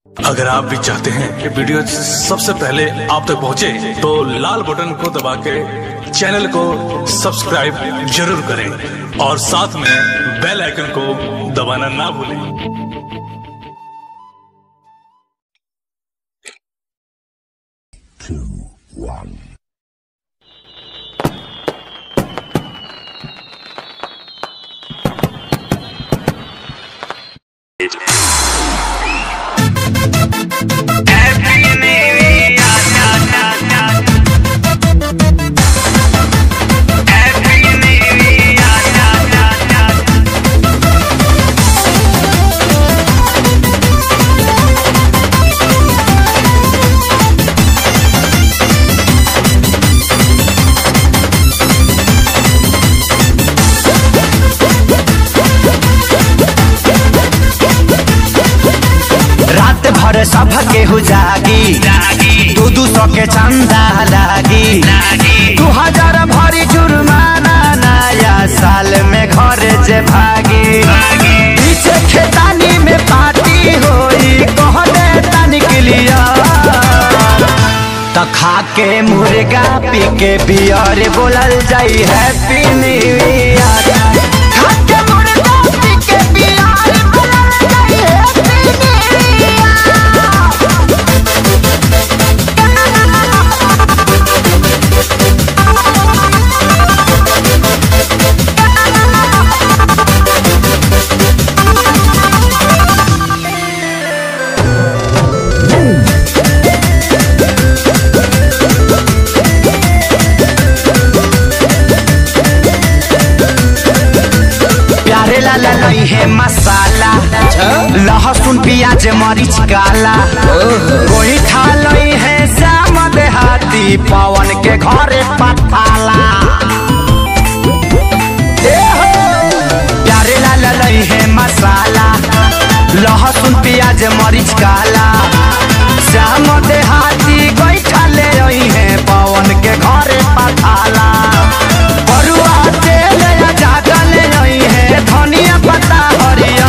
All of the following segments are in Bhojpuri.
अगर आप भी चाहते हैं कि वीडियो सबसे पहले आप तक पहुंचे, तो लाल बटन को दबा के चैनल को सब्सक्राइब जरूर करें और साथ में बेल आइकन को दबाना ना भूलें रात भर सब केहू जागी दू दू सौ के चंदा लागी दू हजार भरी जुर्माना नया साल में घर जे भागी पीछे खेतानी में पार्टी होई कहने तनिक लिया त खा के मुर्गा पी के बियर बोलल जाई हैप्पी न्यू ईयर खा के मुर्गा पी के बियर बोलल जाई हैप्पी प्यारे लाला नहीं है मसाला लहसुन प्याज मरीच काला कोई खा लई है श्याम देहाती पवन के घरे पठाला ए हो! प्यारे लाला नहीं है मसाला लहसुन प्याज मरीच काला श्याम देहाती कोई खा ले रही है पवन के घरे पठाला बरुआ तेल या जागल रही है धनिया पत्ता हरिया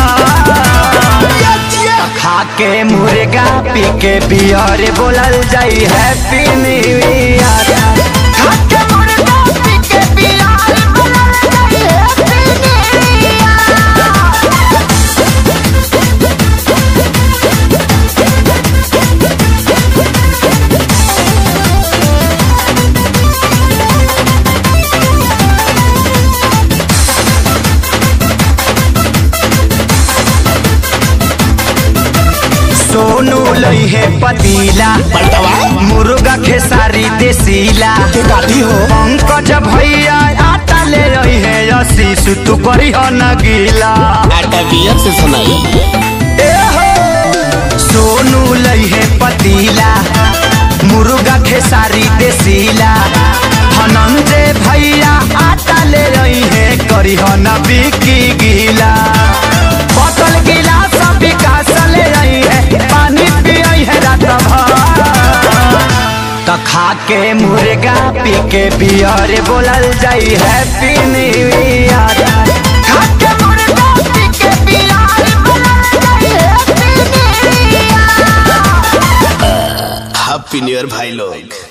खा के मुर्गा पी के बियर बोलल जाई हैप्पी न्यू ईयर खा के मुर्गा पी के बियर बोलल जाई हैप्पी न्यू ईयर सोनू लई है पतीला मुर्गा खेसारी देसीला हो पंकज भैया आटा ले रही है आशीष तू करी हो न गीला आटा बियर से सुनाई ए हो सोनू लई है पतीला मुर्गा खेसारी देसीला धनंजय भैया आटा ले रही है करी हो न बिकी गीला बोतल गिलास विकास ले रही है पानी पियई है रात भर त खा के मुर्गा पी के बियर बोलल जाई हैप्पी न्यू ईयर खा के मुर्गा पी के बियर बोलल जाई happy new year happy new year भाई लोग